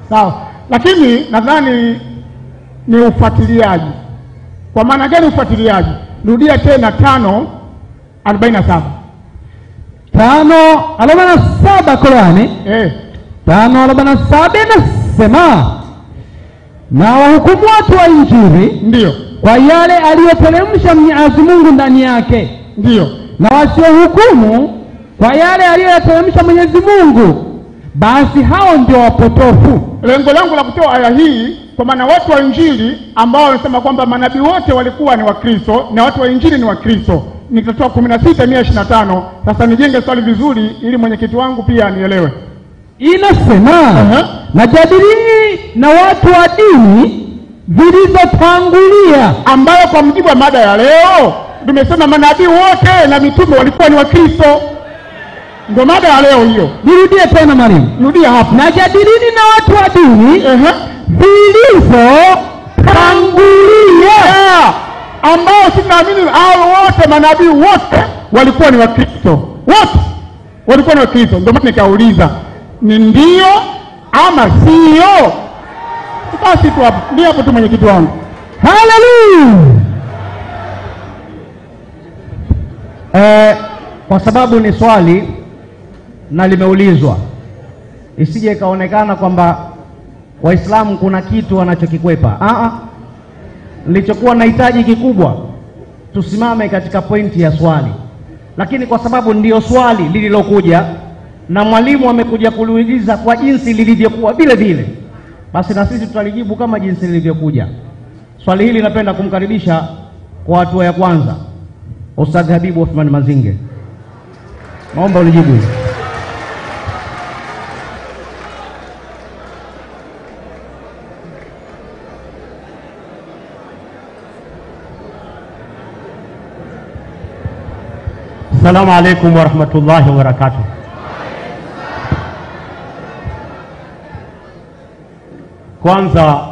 sawa, lakini nadhani ni ufuatiliaji. Kwa maana gani ufuatiliaji? Rudia tena tano arobaini na saba. tano arobaini na saba Qurani Eh, tano arobaini na saba inasema na wahukumu watu wa Injili ndiyo kwa yale aliyoteremsha Mwenyezi Mungu ndani yake, ndiyo na wasiohukumu kwa yale aliyoyateremsha Mwenyezi Mungu, basi hao ndio wapotofu. lengo langu la kutoa aya hii kwa maana watu wa injili ambao wanasema kwamba manabii wote walikuwa ni wakristo na watu wa injili ni wakristo nitatoa kumi na sita mia ishirini na tano sasa nijenge swali vizuri ili mwenyekiti wangu pia anielewe Inasema Aha. na jadilini na watu wa dini zilizotangulia ambayo kwa mjibu wa mada ya leo tumesema manabii wote na mitume walikuwa ni wakristo ndio mada ya leo hiyo Nirudie tena mwalimu, rudia hapo na jadilini na watu wa dini Ehe. zilizotangulia. Yeah. ambao si naamini hao wote manabii wote walikuwa ni wakristo wote walikuwa ni wakristo ndio maana nikauliza ni ndio ama sio basi tu hapo ndio hapo tu mwenyekiti wangu Haleluya! Eh, kwa sababu ni swali na limeulizwa, isije ikaonekana kwamba Waislamu kuna kitu wanachokikwepa. Ah, ah. Nilichokuwa nahitaji kikubwa tusimame katika pointi ya swali, lakini kwa sababu ndiyo swali lililokuja na mwalimu amekuja kuliuliza kwa jinsi lilivyokuwa vile vile, basi na sisi tutalijibu kama jinsi lilivyokuja. Swali hili napenda kumkaribisha kwa hatua ya kwanza Ustadh Habibu Othman Mazinge, naomba ulijibu hili. Assalamu alaikum warahmatullahi wabarakatuh. Kwanza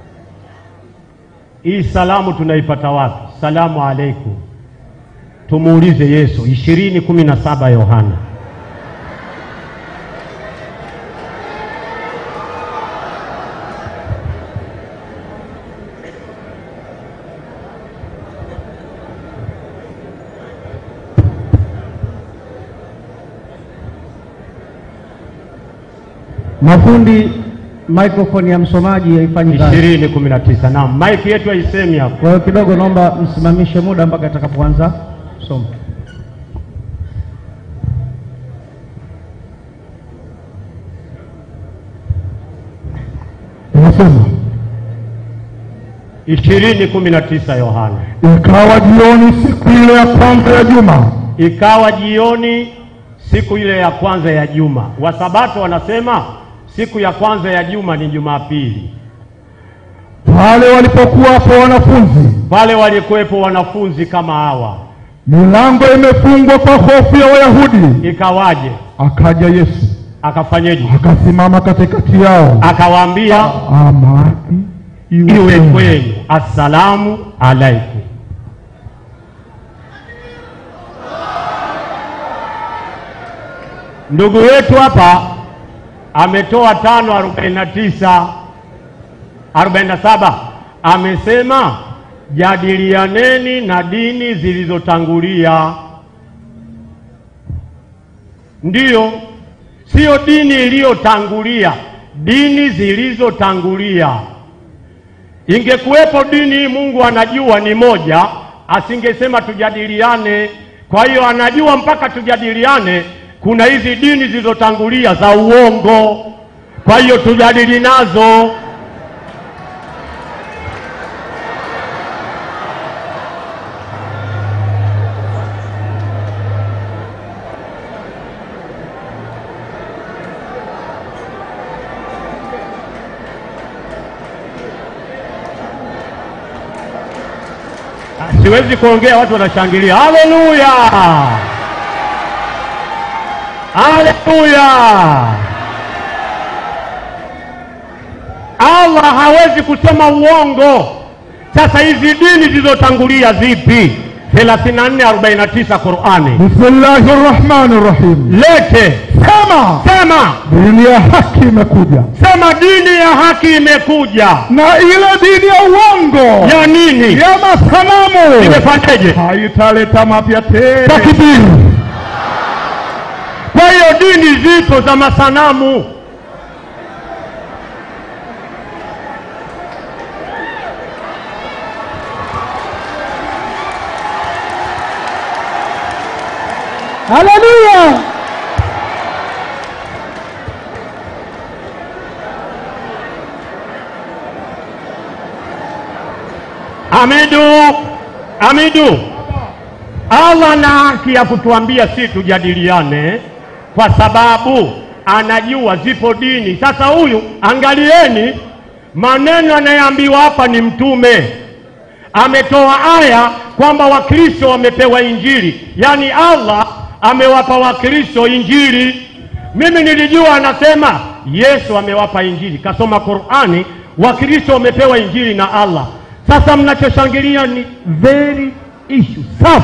hii salamu tunaipata wapi? Salamu alaikum, tumuulize Yesu, ishirini kumi na saba Yohana. Mafundi, microphone ya msomaji haifanyi kazi, ishirini kumi na tisa. Naam, maiki yetu haisemi hapo. kwa hiyo kidogo naomba msimamishe muda mpaka atakapoanza somo. inasema ishirini kumi na tisa Yohana. ikawa jioni siku ile ya kwanza ya juma Ikawa jioni siku ile ya kwanza ya juma. Wasabato wanasema siku ya kwanza ya juma ni Jumapili. pale walipokuwapo wanafunzi Pale walikuwepo wanafunzi kama hawa, milango imefungwa kwa hofu ya wayahudi ikawaje? akaja yesu Akafanyeje? akasimama katikati yao Akawaambia, amani iwe iwe kwenu. kwenu, assalamu alaikum. Ndugu wetu hapa ametoa tano arobaini na tisa arobaini na saba amesema jadilianeni na dini zilizotangulia. Ndiyo, sio dini iliyotangulia, dini zilizotangulia. Ingekuwepo dini hii Mungu anajua ni moja, asingesema tujadiliane. Kwa hiyo anajua mpaka tujadiliane, kuna hizi dini zilizotangulia za uongo, kwa hiyo tujadili nazo. Siwezi kuongea, watu wanashangilia. Haleluya, haleluya! Allah hawezi kusema uongo. Sasa hizi dini zilizotangulia zipi? 3449 Qurani. Bismillahi rahmani rahim. Lete, Sema sema, dini ya haki imekuja, sema dini ya haki imekuja. na ile dini ya uongo Ya nini? ya masanamu Imefanyeje? haitaleta mapya tena. Takbiri. Kwa hiyo dini zipo za masanamu. Haleluya! Hamidu, Hamidu, Allah na haki ya kutuambia si tujadiliane, kwa sababu anajua zipo dini. Sasa huyu, angalieni maneno anayeambiwa hapa ni mtume ametoa aya kwamba Wakristo wamepewa Injili, yaani Allah amewapa Wakristo Injili. Mimi nilijua anasema Yesu amewapa Injili, kasoma Qurani, Wakristo wamepewa Injili na Allah. Sasa mnachoshangilia ni very issue safi.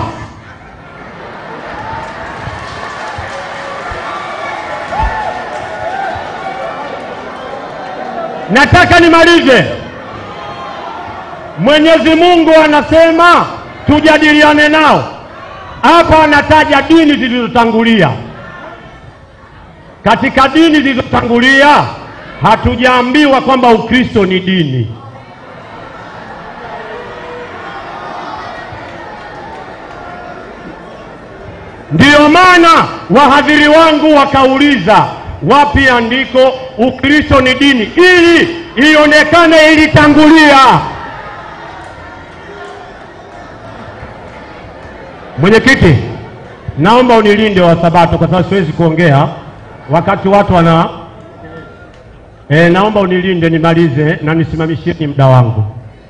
Nataka nimalize. Mwenyezi Mungu anasema tujadiliane nao. Hapa anataja dini zilizotangulia. Katika dini zilizotangulia hatujaambiwa kwamba Ukristo ni dini. Ndiyo maana wahadhiri wangu wakauliza wapi andiko Ukristo ni dini, ili ionekane ilitangulia. Mwenyekiti, naomba unilinde wa Sabato kwa sababu siwezi kuongea wakati watu wana e, naomba unilinde nimalize na nisimamishieni muda wangu.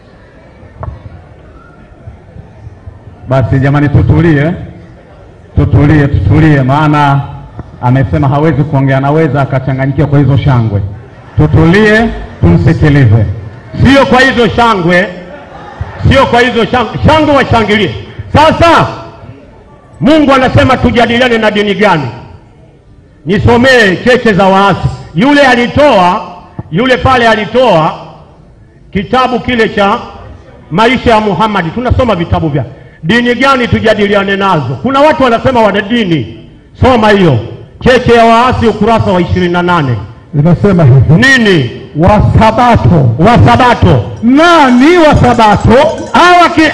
Basi jamani, tutulie, tutulie, tutulie, maana amesema hawezi kuongea, anaweza akachanganyikiwa kwa hizo shangwe. Tutulie, tumsikilize. sio kwa hizo shangwe, sio kwa hizo shangwe, shangwe washangilie. Sasa Mungu anasema tujadiliane na dini gani? Nisomee cheche za waasi. Yule alitoa yule pale alitoa kitabu kile cha maisha ya Muhammad. Tunasoma vitabu vya dini gani tujadiliane nazo? Kuna watu wanasema wana dini. Soma hiyo cheche ya waasi, ukurasa wa ishirini na nane. Inasema hivi Nini Wasabato, wasabato nani Wasabato? hawa ki...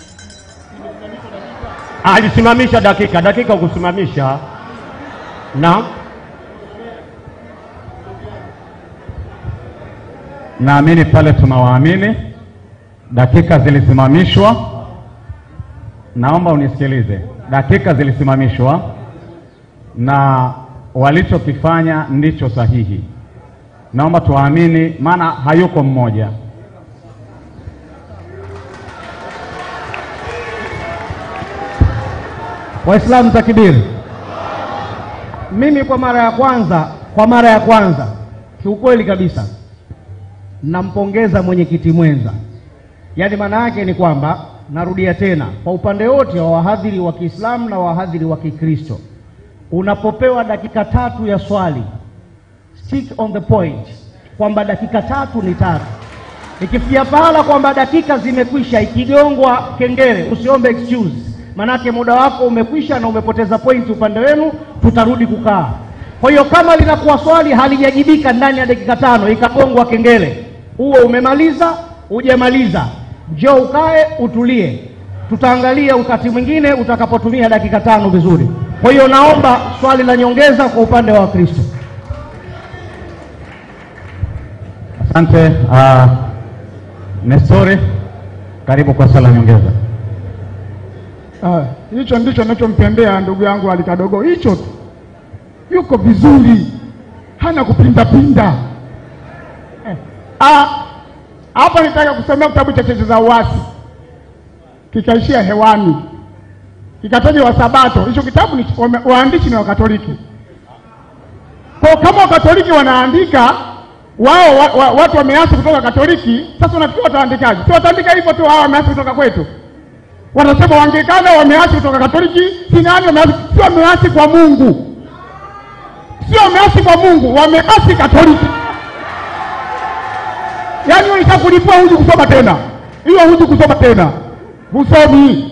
alisimamisha dakika dakika kusimamisha na Naamini pale tunawaamini, dakika zilisimamishwa. Naomba unisikilize, dakika zilisimamishwa na walichokifanya ndicho sahihi. Naomba tuwaamini, maana hayuko mmoja. Waislamu takbiri. Mimi kwa mara ya kwanza, kwa mara ya kwanza kiukweli kabisa nampongeza mwenyekiti mwenza. Yaani maana yake ni kwamba, narudia tena, kwa upande wote wa wahadhiri wa Kiislamu na wahadhiri wa Kikristo, unapopewa dakika tatu ya swali, stick on the point, kwamba dakika tatu ni tatu. Ikifikia pahala kwamba dakika zimekwisha, ikigongwa kengele, usiombe excuse, manake muda wako umekwisha na umepoteza pointi upande wenu, tutarudi kukaa. Kwa hiyo kama linakuwa swali halijajibika ndani ya dakika tano, ikagongwa kengele, huo umemaliza, hujamaliza, njoo ukae utulie, tutaangalia wakati mwingine utakapotumia dakika tano vizuri. Kwa hiyo naomba swali la nyongeza kwa upande wa Wakristo. Asante. Uh, Nestori, karibu kwa swala nyongeza. Ah, hicho ndicho ninachompendea ndugu yangu Alikadogo, hicho tu, yuko vizuri, hana kupindapinda. Eh, ah, hapa nitaka kusomea kitabu cha cheche za uasi, kikaishia hewani, kikataja Wasabato. Hicho kitabu ni wame- waandishi ni Wakatoliki. Kwa kama Wakatoliki wanaandika wao wa, wa, watu wameasi kutoka Katoliki, sasa unafikiri wataandikaje? Si wataandika hivyo tu, hao wameasi kutoka kwetu Wanasema Waanglikana wameasi kutoka Katoliki, si nani wameasi? Sio wameasi kwa Mungu, sio wameasi kwa Mungu, wameasi Katoliki. Yaani ulishakulipua huji kusoma tena, hiyo huji kusoma tena, husomi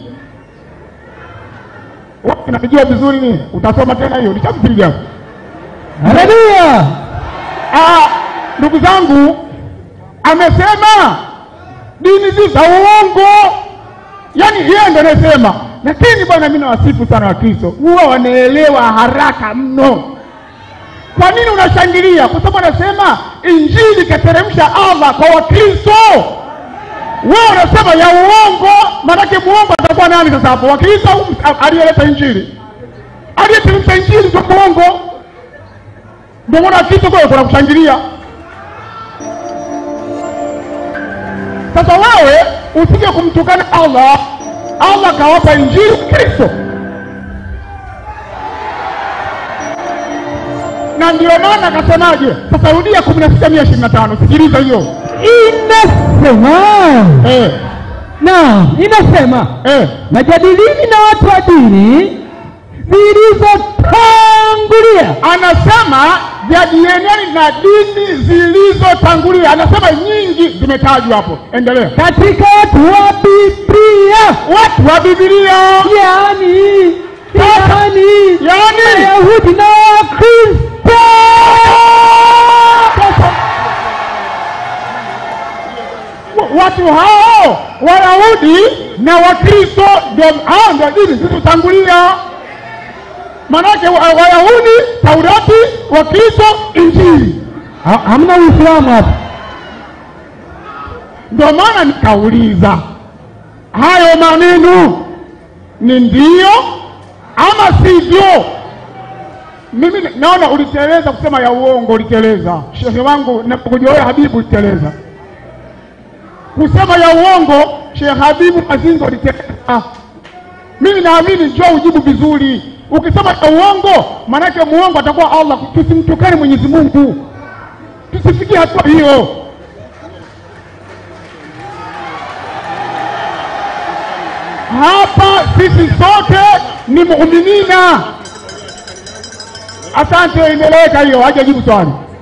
Unajua vizuri ni utasoma tena hiyo, nishakupiga. Haleluya! Ah, ndugu zangu, amesema dini zi za uongo, yaani yeye ndo anasema. Lakini bwana, mimi nawasifu sana Wakristo, huwa wanaelewa haraka mno. Kwa nini unashangilia? Kwa sababu anasema injili kateremsha Allah kwa Wakristo. Wewe unasema ya uongo, maanake muongo atakuwa nani sasa hapo? Wakristo au aliyeleta injili? Aliyeteremsha injili ndio muongo. Ndio maana Wakristo kwa kuna kushangilia. Sasa wewe usije kumtukana Allah. Allah kawapa injili Kristo, na ndio maana akasemaje? Sasa rudia kumi na sita mia ishirini na tano sikiliza hiyo Inasema eh, na inasema eh. najadilini na watu wa dini zilizotangulia Anasema jadilianeni na dini zilizotangulia. Anasema nyingi zimetajwa hapo, endelea. katika watu wa Biblia, Watu wa Biblia yaani yaani yani Wayahudi na Wakristo. watu hao Wayahudi na Wakristo ndio hao ndio dini zilizotangulia. Maanake wa- Wayahudi Taurati, Wakristo Injili. Ha- Hamna Uislamu hapa. Ndio maana nikauliza hayo maneno ni ndio ama sivyo? Mimi naona uliteleza kusema ya uongo, uliteleza shehe wangu, nakuja wewe Habibu, uliteleza kusema ya uongo. Shehe Habibu Mazingo uliteleza. Mimi naamini njoo ujibu vizuri. Ukisema ya uongo, maanake muongo atakuwa Allah. Tusimtukane Mwenyezi Mungu, tusifikie hatua hiyo. Hapa sisi sote ni muuminina. Asante, imeleweka hiyo, hajajibu swali.